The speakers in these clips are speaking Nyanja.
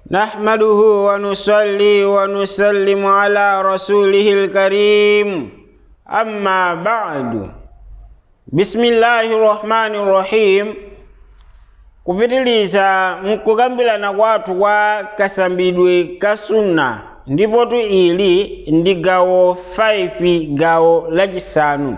نحمده ونصلي ونسلم على رسوله الكريم أما بعد بسم الله الرحمن الرحيم kupitiliza mkukambirana kwathu kwa kasambidwe ka sunna ndipotu ili ndi gawo 5 gawo lachisanu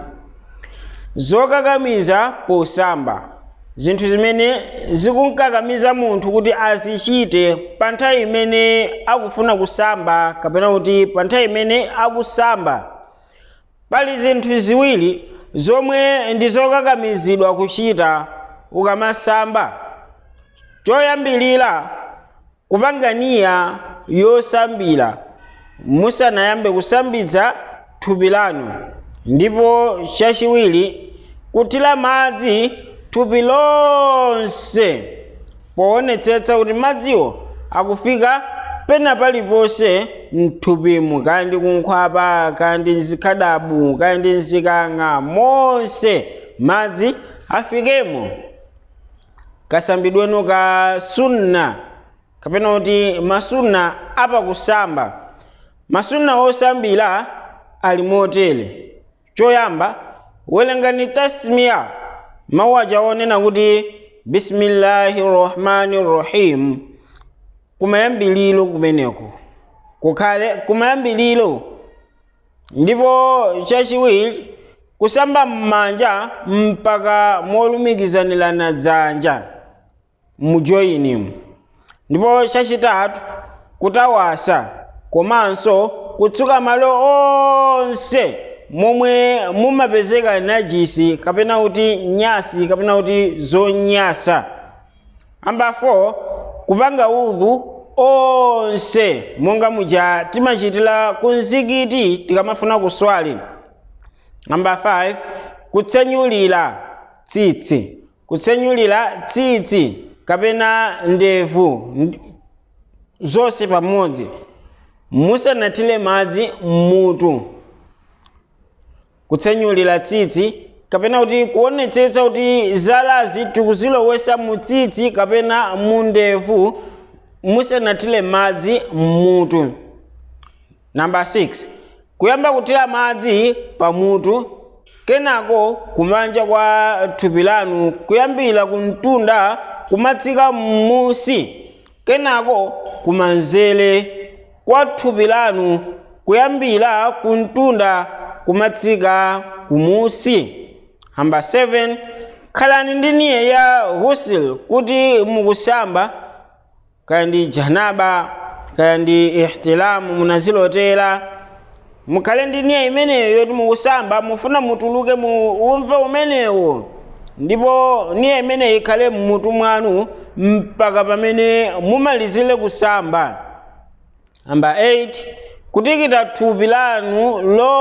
zokakamiza posamba zinthu zimene zikunkakamiza munthu kuti azichite pa nthawi imene akufuna kusamba kapena kuti pa nthawi imene akusamba pali zinthu ziwiri zomwe ndi zokakamizidwa kuchita ukamasamba choyambilira kupanganiya yosambira musanayambe kusambitsa thupi lanu ndipo chachiwiri kuthira madzi thupi lonse poonetsetsa kuti madziwo akufika pena paliponse mthupimu kaya ndi kunkhwapa kaya ndi mzikhadabu kaya ndi mzikang'a monse madzi afikemo kasambidwenu ka sunna kapena kuti masunna apakusamba masunna osambira ali motere choyamba welengani tasmiya mawu aja onena kuti bismillahi rrahmani rrahim kumayambiliro kumeneko kukhale kumayambiliro ndipo chachiwiri kusamba m'manja mpaka molumikizanirana dzanja mujoyinimu ndipo chachitatu kutawasa komanso kutsuka malo onse momwe mumapezeka najisi kapena kuti nyasi kapena kuti zonyasa amba 4 kupanga udhu onse monga muja timachitira ku mzikiti tikamafuna kuswali namba 5 kutsenyulira tsitsi kutsenyulira tsitsi kapena ndevu zonse pamodzi musanathire madzi mmutu kutsenyulira tsitsi kapena kuti kuonetsetsa kuti zalazi tikuzilowesa mu tsitsi kapena mu ndevu musanathire madzi mmutu namba 6 kuyamba kuthira madzi pamutu kenako kumanja kwa thupi lanu kuyambira kumtunda kumatsika m'musi kenako kumanzere kwa thupi lanu kuyambira kumtunda kumatsika kumusi namba 7 khalani ndi niye ya ghusl kuti mukusamba kaya ndi janaba kaya ndi ihtilamu munazilotera mukhale ndi niya imeneyo yoti mukusamba mufuna mutuluke mu umve umenewo ndipo niya imeneyo ikhale mmutu mwanu mpaka pamene mumalizire kusamba namba 8 kutikita thupi lanu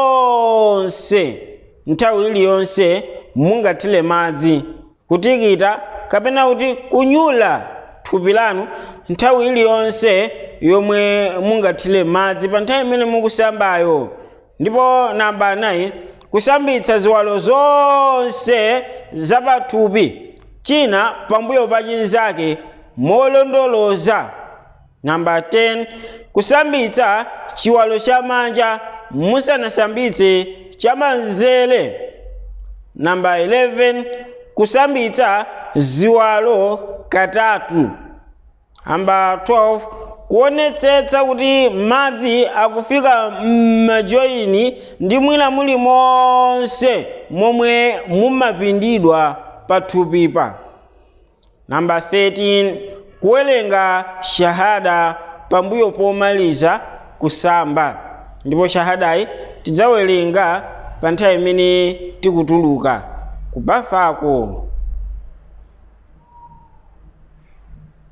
lonse nthawi iliyonse mungathire madzi kutikita kapena kuti kunyula thupi lanu nthawi iliyonse yomwe mungathire madzi pa nthawi imene mukusambayo ndipo namba 9 kusambitsa ziwalo zonse zapathupi china pambuyo pa chinzake molondoloza namba 10 kusambitsa chiwalo cha manja musanasambitse chamanzere namba 11 kusambitsa ziwalo katatu namba 12 kuonetsetsa kuti madzi akufika m'majoyini ndi mwina muli monse momwe mumapindidwa pathupipa namba 13 kuwerenga shahada pambuyo pomaliza kusamba ndipo shahadayi tidzawerenga pa nthawi imene tikutuluka kubafako